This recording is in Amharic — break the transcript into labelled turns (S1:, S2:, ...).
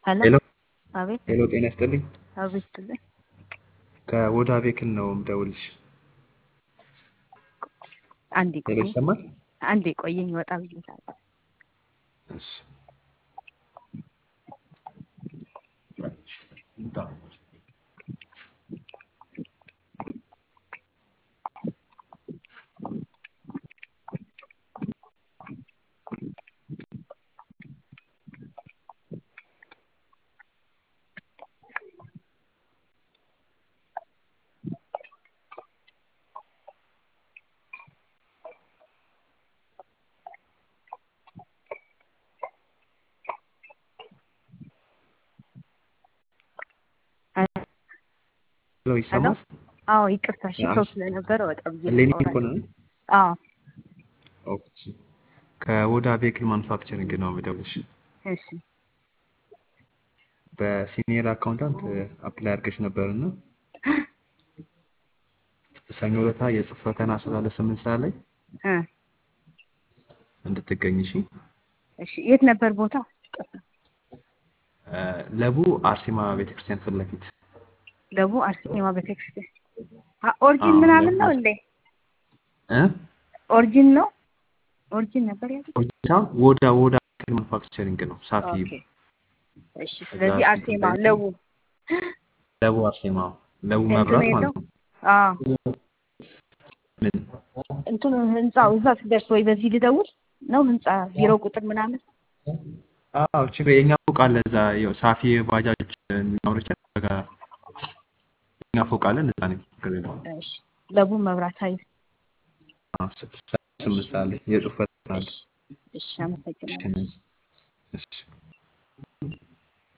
S1: ሄሎ
S2: ሄሎ
S1: አቤት
S2: ሄሎ፣ ጤና ይስጥልኝ።
S1: አቤት ትልኝ
S2: ከወዳ ቤክል ነው የምደውልሽ።
S1: አንዴ
S2: ሄሎ፣
S1: ቆይ
S2: ይሰማል?
S1: አንዴ ቆየኝ ወጣ ብዬሻለሁ
S2: እሺ። ሄሎ፣ ይሰማል?
S1: አዎ ይቅርታ እሺ
S2: አዎ።
S1: ሰው ስለነበረ ወጣ ብዬ
S2: ሌኒ
S1: ላውራ።
S2: እኮ ነው።
S1: አዎ
S2: ኦኬ። ከወዳ ቤክል ማኑፋክቸሪንግ ነው የምደውልሽ።
S1: እሺ
S2: በሲኒየር አካውንታንት አፕላይ አድርገሽ ነበርና ሰኞ ዕለት የጽሁፍ ፈተና ስላለ ስምንት ሰዓት ላይ
S1: እ
S2: እንድትገኝ እሺ።
S1: እሺ የት ነበር ቦታ
S2: እ ለቡ አርሴማ ቤተክርስቲያን ፊት ለፊት
S1: ደቡ አርሴማ ቤተክርስቲያን አ- ኦሪጂን
S2: አዎ፣
S1: ምናምን ነው
S2: ለቡ-
S1: እንዴ
S2: እ
S1: ኦሪጂን ነው ኦሪጂን ነበር ያሉት
S2: ኦጂታ ወዳ ወዳ ቤክል ማኑፋክቸሪንግ ነው ሳፊ
S1: ኦኬ እሺ ስለዚህ
S2: እዛ
S1: አርሴማ
S2: ስትገኝ
S1: ለቡ
S2: ለቡ አርሴማ ለቡ
S1: እንትኑ
S2: መብራት
S1: የለው
S2: ማለት ነው።
S1: አዎ
S2: ምን
S1: እንትኑ ህንጻው እዛ ስደርስ ወይ በዚህ ልደውል ነው ህንጻ ቢሮ ቁጥር ምናምን
S2: አዎ ችግር የኛ ፎቅ አለ እዛ ያው ሳፊ ባጃጆች የሚኖሩት ጋር የኛ ፎቅ አለን እዛ ነው ችግር የለውም።
S1: እሺ ለቡ መብራት ኃይል
S2: አዎ፣ ስ- ስ- ስምንት ሰዓት ላይ የጽሁፍ ፈተና አለ።
S1: እሺ እሺ አመሰግናለሁ
S2: እሺ